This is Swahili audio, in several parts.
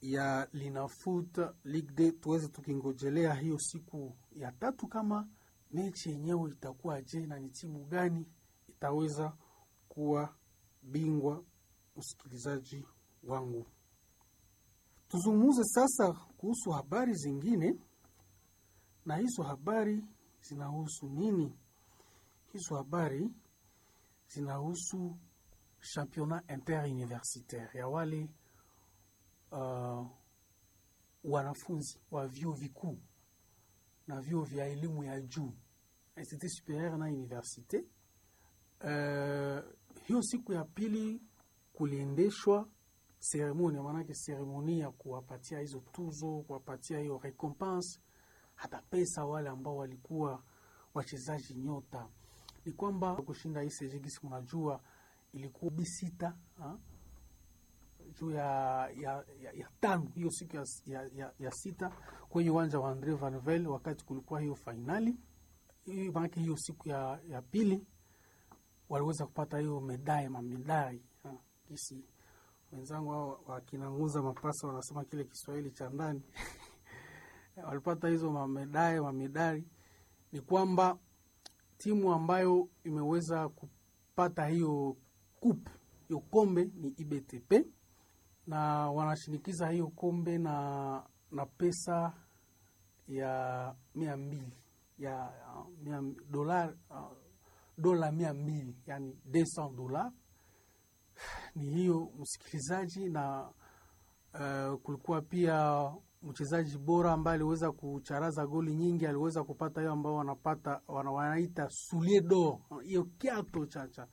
ya Linafoot Ligue 2 tuweze tukingojelea hiyo siku ya tatu, kama mechi yenyewe itakuwa je, na ni timu gani itaweza kuwa bingwa. Msikilizaji wangu, tuzungumze sasa kuhusu habari zingine, na hizo habari zinahusu nini? Hizo habari zinahusu championnat interuniversitaire ya wale uh, wanafunzi wa vyuo vikuu na vyuo vya elimu ya juu institut superieur na universite. Uh, hiyo siku ya pili kuliendeshwa seremoni, maanake seremoni ya kuwapatia hizo tuzo, kuwapatia hiyo recompense, hata pesa wale ambao walikuwa wachezaji nyota. Ni kwamba kushinda hii sejigisi, mnajua ilikuwa bisita ha? juu ya, ya, ya, ya tano hiyo siku ya, ya, ya sita kwenye uwanja wa Andre Vanvel wakati kulikuwa hiyo fainali hiyo, maanake hiyo siku ya, ya pili waliweza kupata hiyo medai mamedai kisi wenzangu hao wakinanguza mapasa wanasema kile Kiswahili cha ndani walipata hizo mamedai mamedali. Ni kwamba timu ambayo imeweza kupata hiyo kup hiyo kombe ni IBTP na wanashinikiza hiyo kombe na na pesa ya mia mbili ya mia dola uh, dola mia mbili yani 200 dola ni hiyo msikilizaji. Na uh, kulikuwa pia mchezaji bora ambaye aliweza kucharaza goli nyingi, aliweza kupata hiyo ambao wanapata wana, wanaita soulier d'or, hiyo kiato chacha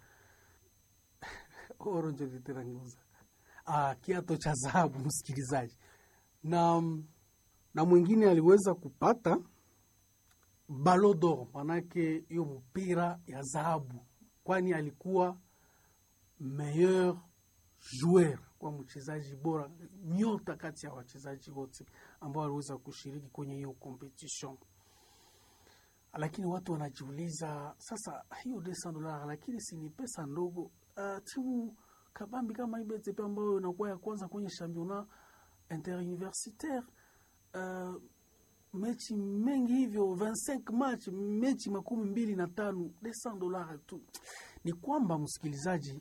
oronjo literanguza ah, kiato cha dhahabu msikilizaji. Na na mwingine aliweza kupata ballon d'or, manake hiyo mpira ya dhahabu, kwani alikuwa meilleur joueur kwa mchezaji bora nyota kati ya wachezaji wote ambao waliweza kushiriki kwenye hiyo competition. Lakini watu wanajiuliza sasa, hiyo desa dola, lakini si ni pesa ndogo? Uh, timu kabambi kama IBTP ambayo inakuwa ya kwanza kwenye championnat interuniversitaire uh, mechi mengi hivyo 25 match mechi makumi mbili na tano desa dola tu. Ni kwamba msikilizaji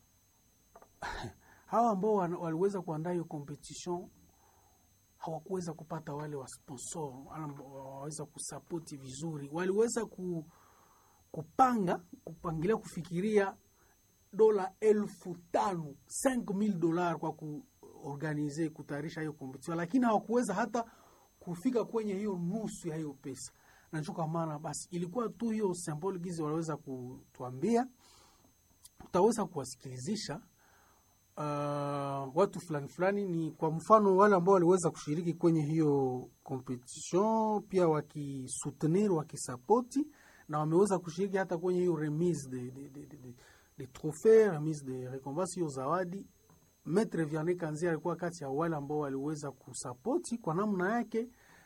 hawa ambao waliweza kuandaa hiyo competition hawakuweza kupata wale wa sponsor waweza kusapoti vizuri, waliweza ku, kupanga kupangilia kufikiria dola elfu tano 5000 dola kwa kuorganize kutayarisha hiyo competition, lakini hawakuweza hata kufika kwenye hiyo nusu ya hiyo pesa. Nacho kwa maana basi ilikuwa tu hiyo symbol gizi waliweza kutuambia, tutaweza kuwasikilizisha Uh, watu fulani fulani ni kwa mfano wale ambao waliweza kushiriki kwenye hiyo competition, pia wakisoutenir wakisapoti, na wameweza kushiriki hata kwenye hiyo remise de, de, de, de, de, de trophée remise de recompense, hiyo zawadi. Maitre Vianney Kanzi alikuwa kati ya wale ambao waliweza kusapoti kwa namna yake,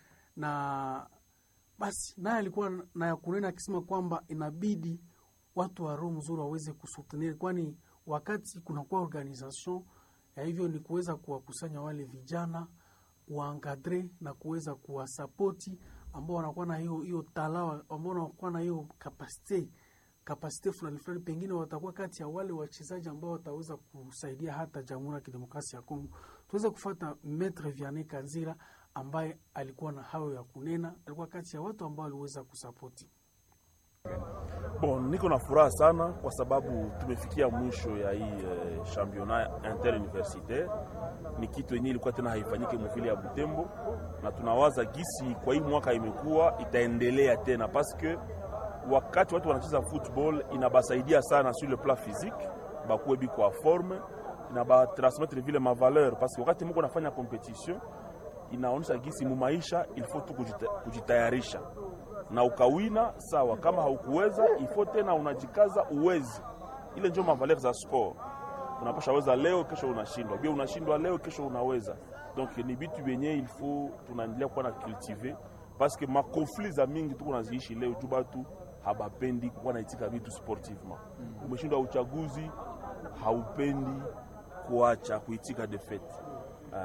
na basi naye alikuwa na ya kunena akisema kwamba inabidi watu wa roho mzuri waweze kusoutenir kwani wakati kunakuwa organisation ya hivyo ni kuweza kuwakusanya wale vijana kuwankadre na kuweza kuwasapoti ambao wanakuwa na hiyo hiyo talawa ambao wanakuwa na hiyo kapasite kapasite fulani fulani, pengine watakuwa kati ya wale wachezaji ambao wataweza kusaidia hata Jamhuri ya Kidemokrasia ya Kongo. Tuweze kufata Maitre Vianney Kanzira ambaye alikuwa na hayo ya kunena, alikuwa kati ya watu ambao waliweza kusapoti. Bon, niko na furaha sana kwa sababu tumefikia mwisho ya hii eh, championnat interuniversitaire. Ni kitu yenyewe ilikuwa tena haifanyike mvile ya Butembo, na tunawaza gisi kwa hii mwaka imekuwa itaendelea tena, paske wakati watu wanacheza football inabasaidia sana sur le plan physique, bakuwe biko a forme, inabatransmettre vile ma valeur, paske wakati mko nafanya competition inaonyesha gisi mu maisha il faut tu kujita, kujitayarisha na ukawina sawa, kama haukuweza ifo tena unajikaza uwezi. Ile ndio mavaler za sport, unapasha weza leo, kesho unashindwa, bia unashindwa leo, kesho unaweza. Donc ni bitu vyenye il faut tunaendelea kuwa na cultiver parce que makonflit za mingi tuko naziishi leo juu batu habapendi kuwa naitika vitu sportivement. Umeshindwa uchaguzi, haupendi kuacha kuitika defete